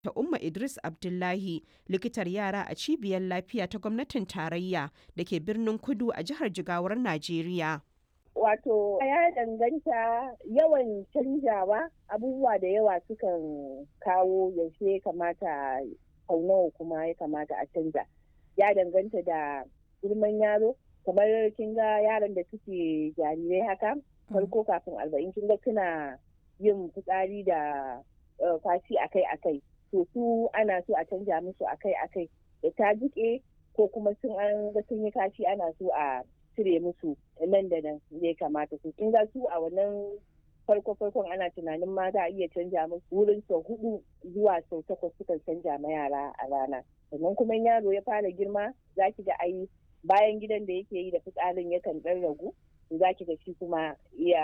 ta Umma Idris Abdullahi likitar yara a cibiyar lafiya ta gwamnatin tarayya da ke birnin Kudu a jihar Jigawar Najeriya. Wato ya danganta yawan canjawa abubuwa da yawa sukan kawo yaushe ya kamata sau nawa kuma ya kamata a canza. Ya danganta da girman yaro kamar kin ga yaran da suke jarirai haka farko kafin arba'in kin ga suna yin fitsari da kwashi akai-akai. to su ana so a canja musu akai-akai da ta jike ko kuma sun an ga sun yi kashi ana so a cire musu nan da nan ya kamata su kin ga su a wannan farko farkon ana tunanin ma za a iya canja musu wurin sau hudu zuwa sau takwas sukan canja ma yara a rana sannan kuma yaro ya fara girma za ki ga ai bayan gidan da yake yi da fitsarin yakan dan ragu za ki ga shi kuma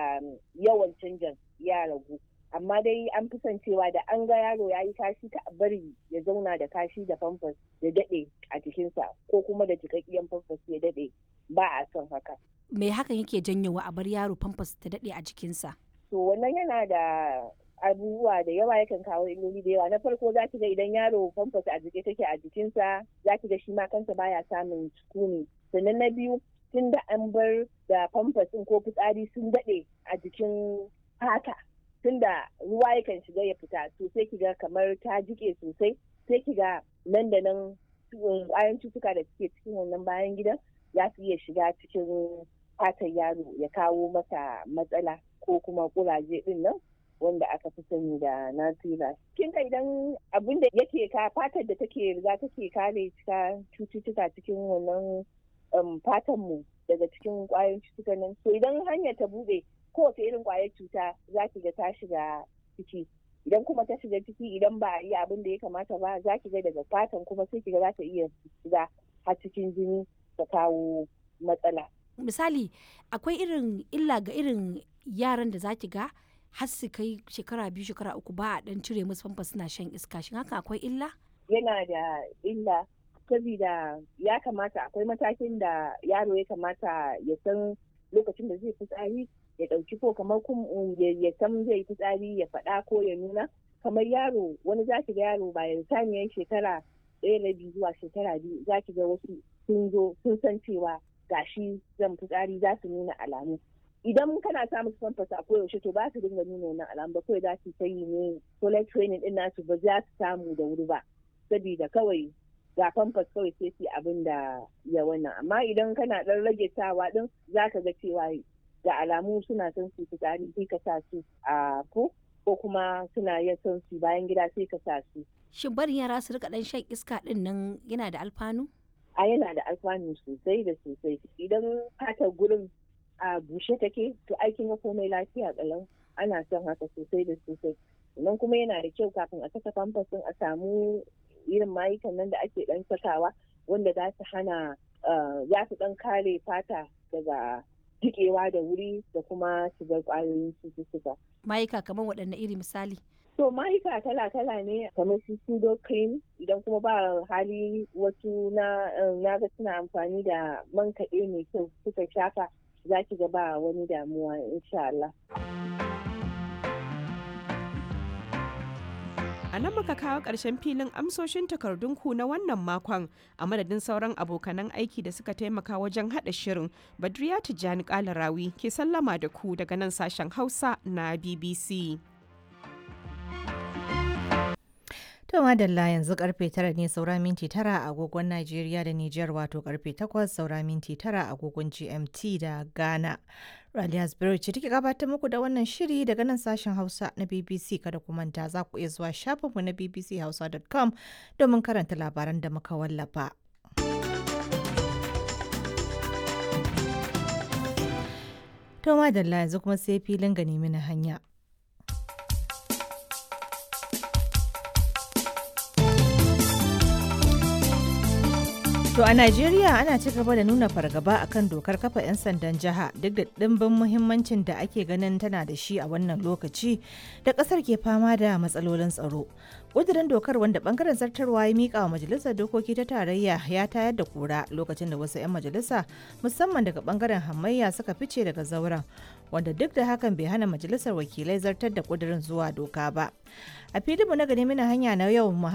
yawan canjan ya ragu amma dai an fi son cewa da an ga yaro ya yi kashi ka bari ya zauna da kashi da famfas ya daɗe a jikinsa ko kuma da jikakkiyan famfas ya daɗe ba a son haka. Me hakan yake janyowa a bar yaro famfas ta daɗe a jikinsa? To wannan yana da abubuwa da yawa yakan kawo illoli da yawa na farko za ki ga idan yaro famfas a jike take a jikinsa za ki ga shi ma kansa baya samun sukuni sannan na biyu tun da an bar da famfas ko fitsari sun daɗe a jikin fata tunda ruwa yakan shiga ya fita to sai kiga kamar ta jike sosai sai kiga nan da nan kwayan cutuka da suke cikin wannan bayan gidan za su iya shiga cikin fatan yaro ya kawo masa matsala ko kuma kuraje din nan wanda aka fi sani da nasira kin ka idan abin da yake ka fatar da take riga take kare cututtuka cikin wannan fatan mu daga cikin kwayoyin cututtuka nan to idan hanyar ta bude kowace irin kwayar cuta za ki ga ta shiga ciki idan kuma ta shiga ciki idan ba a yi abin da ya kamata ba za ki ga daga fatan kuma sai ki ga za ta iya shiga har cikin jini ta kawo matsala. Misali akwai irin illa ga irin yaran da za ki ga har su kai shekara biyu shekara uku ba a dan cire musu famfa suna shan iska shin haka akwai illa? Yana da illa saboda ya kamata akwai matakin da yaro ya kamata ya san lokacin da zai fitsari ya ɗauki ko kamar ya san zai fitsari ya faɗa ko ya nuna kamar yaro wani za ki ga yaro bayan saniyar shekara ɗaya na biyu zuwa shekara biyu za ki ga wasu sun zo sun san cewa gashi zan fitsari za su nuna alamu idan kana sa musu famfas a koyaushe to ba su dinga nuna wannan alamu ba kawai za su ta yi ne toilet training din nasu ba za su samu da wuri ba saboda kawai ga famfas kawai sai su abin da ya wannan amma idan kana ɗan rage sawa din za ka ga cewa da alamu suna son su fitsari sai ka sa su a ko ko kuma suna yin son su bayan gida sai ka sa su. Shin barin yara su rika dan shan iska din nan yana da alfanu? A yana da alfanu sosai da sosai. Idan fatar gurin a bushe take to aikin komai lafiya kalau ana son haka sosai da sosai. Nan kuma yana da kyau kafin a saka famfas a samu irin mayukan nan da ake dan sakawa wanda za su hana za su dan kare fata daga jikewa da wuri da kuma shigar kwayoyin cututtuka. Mayuka kamar waɗanne iri misali? To mayuka kala-kala ne kamar su pseudo cream idan kuma ba hali wasu na na ga suna amfani da man kaɗe mai kyau suka shafa za ki ga ba wani damuwa insha Allah. A nan muka kawo ƙarshen filin amsoshin takardunku na wannan makon a madadin sauran abokanan aiki da suka taimaka wajen haɗa shirin Badriya Tijjani Kalarawi ke sallama da ku daga nan sashen Hausa na BBC. To madalla yanzu karfe tara ne saura minti tara a agogon Najeriya da Nijar wato karfe takwas saura minti tara a agogon GMT da Ghana. Raliya Spirit ce take gabatar muku da wannan shiri daga nan sashen Hausa na BBC kada ku manta za ku iya zuwa shafinmu na bbchausa.com domin karanta labaran da muka wallafa. To madalla yanzu kuma sai filin gani mini hanya. To a Najeriya ana ci gaba da nuna fargaba akan dokar kafa 'yan sandan jiha duk da ɗimbin muhimmancin da ake ganin tana da shi a wannan lokaci da ƙasar ke fama da matsalolin tsaro. ƙudurin dokar wanda bangaren zartarwa ya mika wa majalisar dokoki ta tarayya ya tayar da kura lokacin da wasu 'yan majalisa musamman daga bangaren hamayya suka fice daga zauren wanda duk da hakan bai hana majalisar wakilai zartar da ƙudurin zuwa doka ba. A filinmu na gani mina hanya na yau